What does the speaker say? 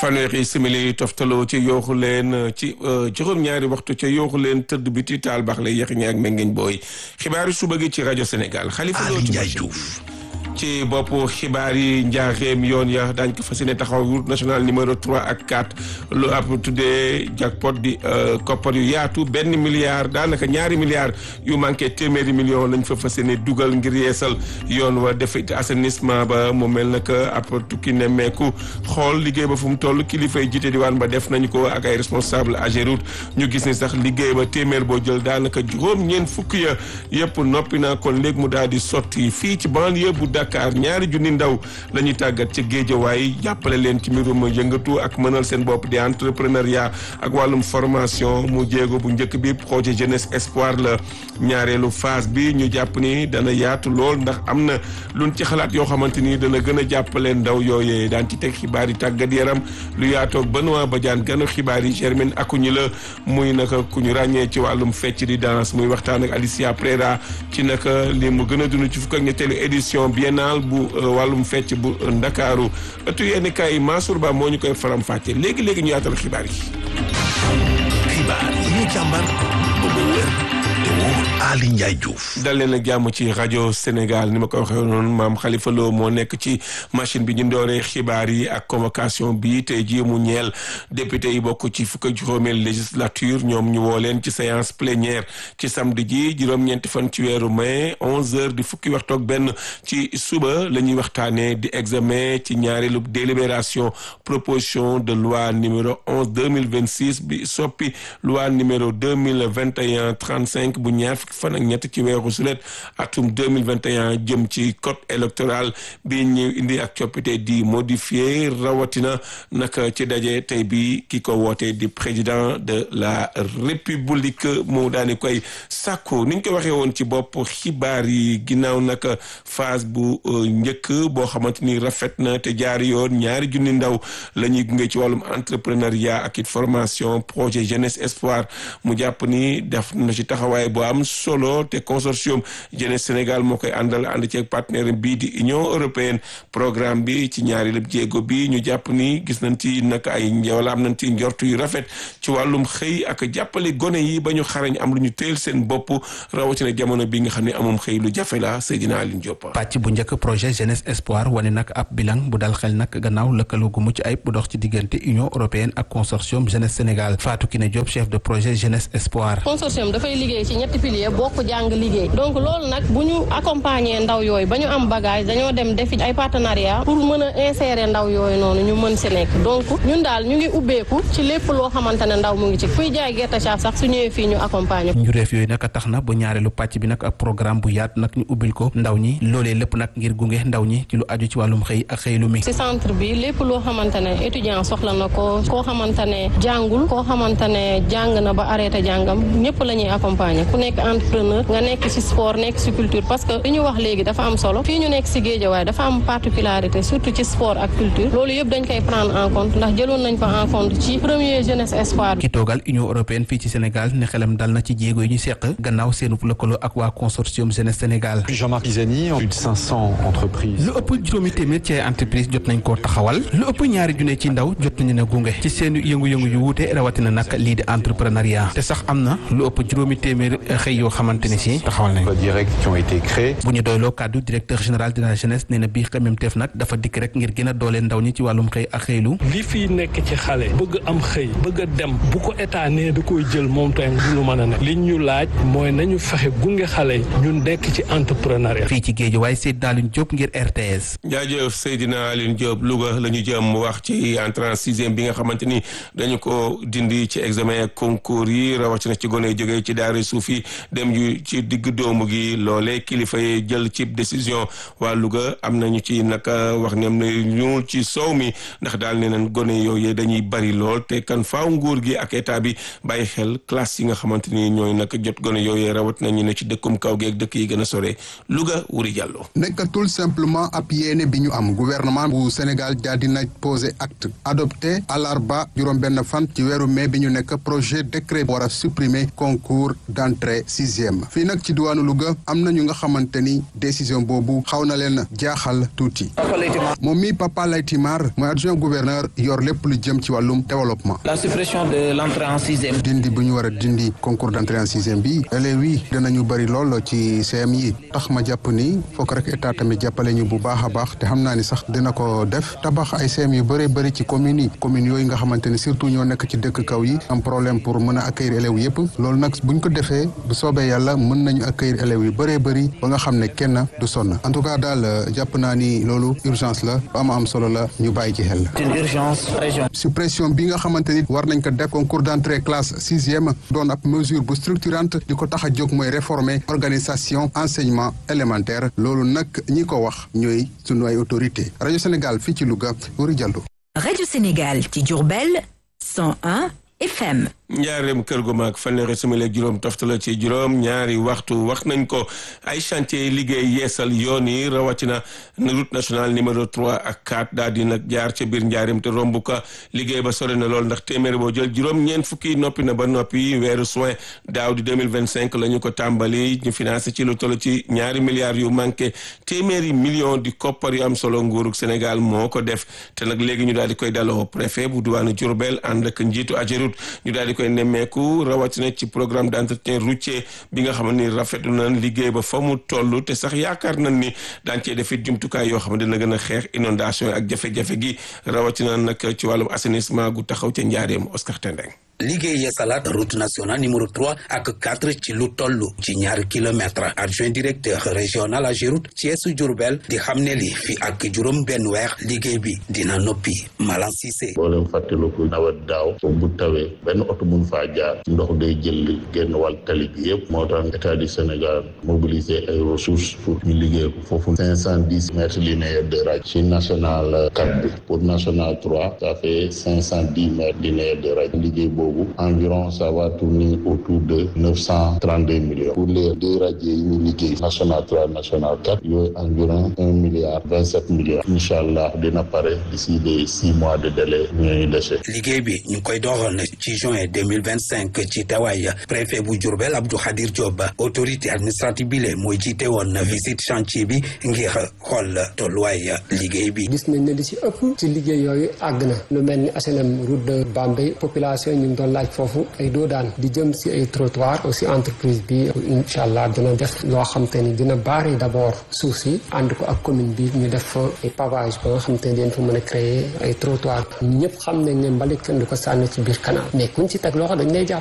fanweeri simili toftaloo ci yooxu leen ci juróom-ñaari waxtu ca yooxu leen tëdd bi ti taal baax la yeex ñi ak mengeñ booy xibaaru suba gi ci rajo Sénégal xalifa loo ci Diouf ci bopp xibaar yi njaaxeem yoon ya daañ ko fas yéene taxaw route nationale numéro 3 ak 4 lu ab tuddee jackpot di koppar yu yaatu benn milliard daanaka ñaari milliards yu manqué téeméeri million lañ fa fas yéene dugal ngir yeesal yoon wa def assainissement ba mu mel na que ab tukki nemmeeku xool liggéey ba fu mu toll kilifa yi jiite diwaan ba def nañ ko ak ay responsable Ageroute ñu gis ni sax liggéey ba téeméer boo jël daanaka juróom ñeent fukk ya yëpp noppi na kon léegi mu daal di sotti fii ci banlieue bu Dakar ñaari junni ndaw la ñuy tàggat ci géejawaay jàppale leen ci mbirum yëngatu ak mënal seen bopp di entrepreneuriat ak wàllum formation mu jéego bu njëkk bi projet jeunesse espoir la ñaareelu phase bi ñu jàpp ni dana yaatu lool ndax am na luñ ci xalaat yoo xamante ni dana gën a jàppale ndaw yooyee daan ci teg xibaar yi tàggat yaram lu yaatoog Benoît Badiane ganu xibaar yi Germaine Akuñi la muy naka ku ñu ràññee ci wàllum fecc di danse muy waxtaan ak Alicia Prera ci naka li mu gën a dund ci fukk ak ñetteelu édition biennale bu wàllum fecc bu ndakaaru ëttu yenn kaay Mansour Ba moo ñu koy faram fàcce léegi léegi ñu yaatal xibaar yi. xibaar yi ñu càmbar ba mu wér te wóor Ali Ndiaye Diouf. dal leen ak jàmm ci rajo Sénégal ni ma ko waxee noonu maam Khalifa Lo moo nekk ci machine bi ñu dooree xibaar yi ak convocation bi tey jii mu ñeel député yi bokk ci fukk ak juróomeel législature ñoom ñu woo leen ci séance plénière ci samedi ji juróom-ñeenti fan ci weeru mai 11h di fukki waxtu ak benn ci suba la ñuy waxtaanee di examen ci ñaareelu délibération proposition de loi numéro 11 2026 bi soppi loi numéro 2021 35 bu ñaar fukki fan ak ñett ci weeru sulet atum 2021 jëm ci code électoral bi ñu indi ak coppite di modifié rawatina naka ci daje tey bi ki ko woote di président de la république mu daani koy sàkku ni ñu ko waxee woon ci bopp xibaar yi ginnaaw naka phase bu njëkk boo xamante ni rafet na te jaari yoon ñaari junni ndaw la ñuy gunge ci wàllum entrepreneuriat ak it formation projet jeunesse espoir mu jàpp ni def na ci taxawaay bu am solo te consortium jeunesse Sénégal moo koy àndal ànd ci partenaire bii di Union européenne programme bi ci ñaari lépp jéego bi ñu jàpp ni gis nañ ci nag ay wala am nañ ci njortu yu rafet ci wàllum xëy ak jàppale gone yi ba ñu xarañ am lu ñu teel seen bopp rawatina jamono bi nga xam ne amum xëy lu jafe la Seydina Aline Diop. pàcc bu njëkk projet jeunesse espoir wane nag ab bilan bu dal xel nag gannaaw lëkkaloo gu mucc ayib bu dox ci diggante Union européenne ak consortium jeunesse Sénégal Fatou Kiné Diop chef de projet jeunesse espoir. consortium dafay liggéey ci ñetti pilier bokk jàng liggéey donc loolu nag bu ñu accompagner ndaw yooyu ba ñu am bagage dañoo dem defi ay partenariat pour mën a insérer ndaw yooyu noonu ñu mën si nekk donc ñun daal ñu ngi ubbeeku ci lépp loo xamante ne ndaw mu ngi ci kuy jaay gerte caaf sax su ñëwee fii ñu accompagner njureef yooyu nag tax na bu ñaareelu pàcc bi nag ak programme bu yaat nag ñu ubbil ko ndaw ñi loolee lépp nag ngir gunge ndaw ñi ci lu aju ci wàllum xëy ak xëy lu mi ci centre bi lépp loo xamante ne étudiant soxla na ko koo xamante ne jàngul koo xamante ne jàng na ba arrêté jàngam ñëpp la ñuy accompagner ku nekk entrepreneur nga nekk ci sport nekk ci culture parce que li ñu wax léegi dafa am solo fii ñu nekk ci Géejawaay dafa am particularité surtout ci sport ak culture loolu yëpp dañ koy prendre en compte ndax jëloon nañ ko en compte ci premier jeunesse espoir ki toogal Union européenne fii ci Sénégal ne xelam dal na ci jéego yi ñu seq gannaaw seenu lëkkaloo ak waa consortium jeunesse Sénégal Jean-Marc Pisani plus de 500 entreprises lu ëpp juróomi téeméer ci ay entreprise jot nañ koo taxawal lu ëpp ñaari junne ci ndaw jot nañu ne gunge ci seen yëngu-yëngu yu wuute rawatina nag lii di entrepreneuriat te sax am na lu ëpp juróomi téeméer xëy yoo xamante ne si taxawal nañ directs qui ont été créés bu ñu doyloo kàddu directeur général de la jeunesse nee na bii xemmeemteef nag dafa dikk rek ngir gën a dooleel ndaw ñi ci wàllum xëy ak xëylu li fii nekk ci xale bëgg am xëy bëgg a dem bu ko état nee da koy jël moom tamit du lu mën a ne li ñu laaj mooy nañu fexe gunge xale yi ñu nekk ci entrepreneuriat fii ci géej waaye Seydina Alioune Diop ngir RTS jaajëf Seydina Alioune Diop Louga la ñu jëm wax ci entrée en sixième bi nga xamante ni dañu ko dindi ci examen concours yi rawatina ci gone jógee ci daara suuf yi dem yu ci digg doomu gi loolee kilifa yi jël ci décision waa Louga am nañu ci naka wax ne am na ñuul ci soow mi ndax daal ne nañ gone yooyu dañuy bari lool te kan faaw nguur gi ak état bi bàyyi xel classe yi nga xamante ni ñooy naka jot gone yooyu rawat nañu ne ci dëkkum kaw gi ak dëkk yi gën a sore Louga Wuri Diallo. nekkatul simplement ab yéene bi ñu am gouvernement bu Sénégal daal dina posé acte adopté àllarba juróom-benn fan ci weeru mai bi ñu nekk projet décret war a supprimer concours d'entrée sixième fii nag ci diwaanu Louga am na ñu nga xamante ni décision boobu xaw na leen jaaxal tuuti moom mi Papa Laytimar mooy adjoint gouverneur yor lépp lu jëm ci wàllum développement. la suppression de l'entrée en sixième. dindi bu ñu war a dindi concours d'entrée en sixième bi élèves yi dinañu bëri lool ci CM yi tax ma jàpp ni fokk rek état tamit jàppale ñu bu baax a baax te xam naa ni sax dina ko def tabax ay CM yu bëree bëri ci communes yi communes yooyu nga xamante ni surtout ñoo nekk ci dëkk kaw yi am problème pour mën a accueillir élèves yëpp loolu nag buñ ko defee bu soobee yàlla mën nañu accueillir élèves yu bëree bëri ba nga xam ne kenn du sonn en tout cas daal jàpp naa ni loolu urgence la ba ama am solo la ñu bàyyi ci xel. une urgence région. suppression bi nga xamante ni war nañ ko def concours d'entrée classe sixième doon ab mesure bu structurante di ko tax a jóg mooy réformer organisation enseignement élémentaire loolu nag ñi ko wax ñooy sunu ay autorité rajo Sénégal fii ci Louga Wuri Diallo. rajo Sénégal ci Diourbel 101 FM. njaareem kër gu mag fanweeri simili ak juróom toftala ci juróom ñaari waxtu wax nañ ko ay chantier liggéey yeesal yoon yi rawatina route nationale numéro 3 ak 4 daal di nag jaar ca biir njaareem te romb ko liggéey ba sore na lool ndax téeméer boo jël juróom ñeent fukki noppi na ba noppi weeru soin daaw di 2025 la ñu ko tàmbali ñu financé ci lu toll ci ñaari milliards yu manqué téeméeri millions di koppar yu am solo nguurug Sénégal moo ko def te nag léegi ñu daal di koy daloo préfet bu diwaanu Diourbel ànd ak njiitu Ageroute ñu daal di koy nemmeeku rawatina ci programme d'entretien routier bi nga xam ni rafetlu nañ liggéey ba fa mu toll te sax yaakaar nañ ni daan cee def it jumtukaay yoo xam ne dina gën a xeex inondation ak jafe-jafe gi rawatina nag ci wàllum assainissement gu taxaw ca njaareem Oscar Tendeng liggéey yeesalaat route nationale numéro 3 ak 4 ci lu toll ci ñaari kilomètre adjoint directeur régional Ageroute Thiès Diourbel di xam ne li fi ak juróom benn weer liggéey bi dina noppi Malan Cissé boo leen fàttaliku nawet daaw bu tawee benn oto mun faa jaar ndox day jël génn wàll tali bi yëpp moo tax état du Sénégal mobiliser ay ressources pour ñu liggéey ko foofu cinq cent dix mètres linéaires de radius ci national 4 bi pour national 3 ça fait cinq cent dix mètres linéaires de radius liggéey boobu environ ça va tourner autour de neuf cent trente deux millions pour les deux radios yi ñu liggéey national trois national quatre yooyu environ un milliard vingt sept millions incha allah dina pare d'ici les six mois de délai ñooñu dese. liggéey bi ñu ngi koy doxal ci juin deux mille vingt cinq ci tawaay préfet bu Diourbel Abdou Khadir Diop autorité administrative bi le mooy jiite woon visite chantier bi ngir xool tolluwaay liggéey bi. gis nañ ne li ci ëpp ci liggéey yooyu àgg na lu mel ni HLM route de Bambey population ñu ngi doon laaj foofu ay doo daan di jëm si ay trottoir aussi entreprise bi incha allah dina def loo xam te ni dina baare d' abord suuf si ànd ko ak commune bi ñu def fa ay pavage ba nga xam te ni dañ fa mën a créer ay trottoir ñëpp xam nañ ne mbalit kenn du ko sànni ci biir canal mais kuñ ci teg loxo dañ lay jàpp